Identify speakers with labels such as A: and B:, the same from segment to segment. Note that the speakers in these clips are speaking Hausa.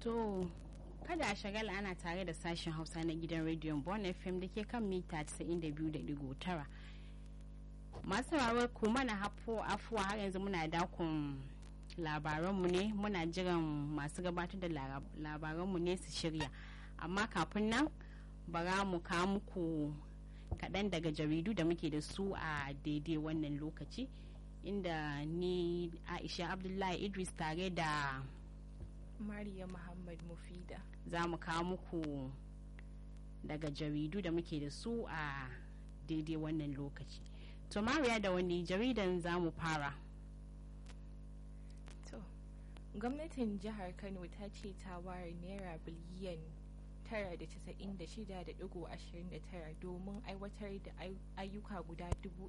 A: To, kada a shagala ana tare da sashen Hausa na gidan rediyon Bon FM da ke kan mita 92.9. Masu rawar ku mana hafo afuwa har yanzu muna dakon labaranmu ne muna jiran masu gabatar da labaranmu ne su shirya. Amma kafin nan bara mu kawo muku kaɗan daga jaridu da muke da su a daidai wannan lokaci inda ni Aisha Abdullahi Idris tare da
B: Mariya Muhammad Mufida.
A: za mu kawo muku daga jaridu da muke da su a daidai wannan lokaci to mariya da wani jaridan za mu fara
B: To, gwamnatin jihar Kano ta ce ta ware naira biliyan 996.29 domin aiwatar da ayyuka guda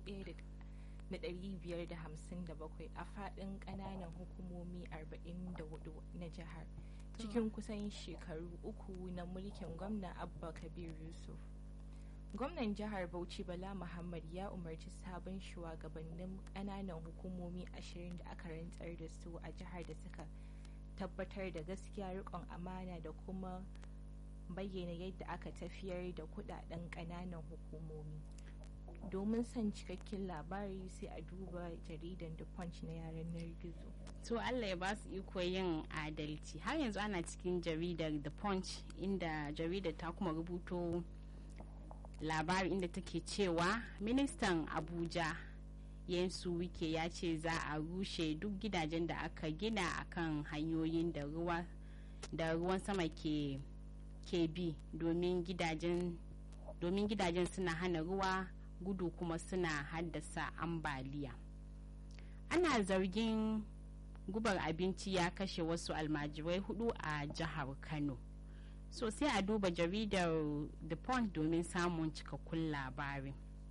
B: 1,557 a faɗin ƙananan hukumomi 44 na jihar. cikin kusan shekaru uku na mulkin gwamna abba kabir yusuf gwamnan jihar bauchi bala muhammad ya umarci sabon shugabannin kananan hukumomi ashirin da aka rantsar da su a jihar da suka tabbatar da gaskiya rikon amana da kuma bayyana yadda aka tafiyar da kudaden kananan hukumomi domin son cikakken labari sai a duba jaridan the punch na yanar gizo
A: to allah ya ba su iko yin adalci har yanzu ana cikin jaridar the punch inda jaridar ta kuma rubuto labari inda take cewa ministan abuja yansu wike ya ce za a rushe duk gidajen da aka gina akan hanyoyin da ruwa da ruwan sama ke ke bi domin gidajen domin gidajen suna hana ruwa gudu kuma suna haddasa ambaliya ana zargin gubar abinci ya kashe wasu almajirai hudu a jihar kano so sai a duba jaridar the point domin samun cikakkun labarin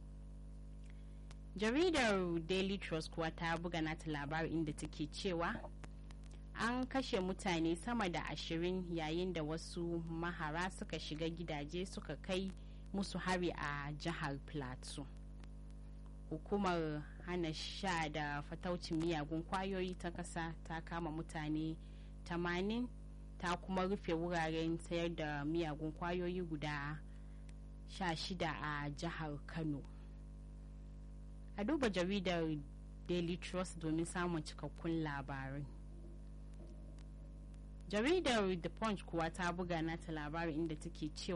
A: jaridar daily trust kuwa ta buga nata labarin inda take cewa an kashe mutane sama da ashirin yayin da wasu mahara suka shiga gidaje suka kai musu hari a jihar plateau hukumar hana sha da fataucin miyagun kwayoyi ta kasa ta kama mutane 80 ta kuma rufe wuraren sayar da miyagun kwayoyi guda 16 a jihar kano a duba jaridar daily trust domin samun cikakkun labarai jaridar the punch kuwa ta buga nata labarin inda take cewa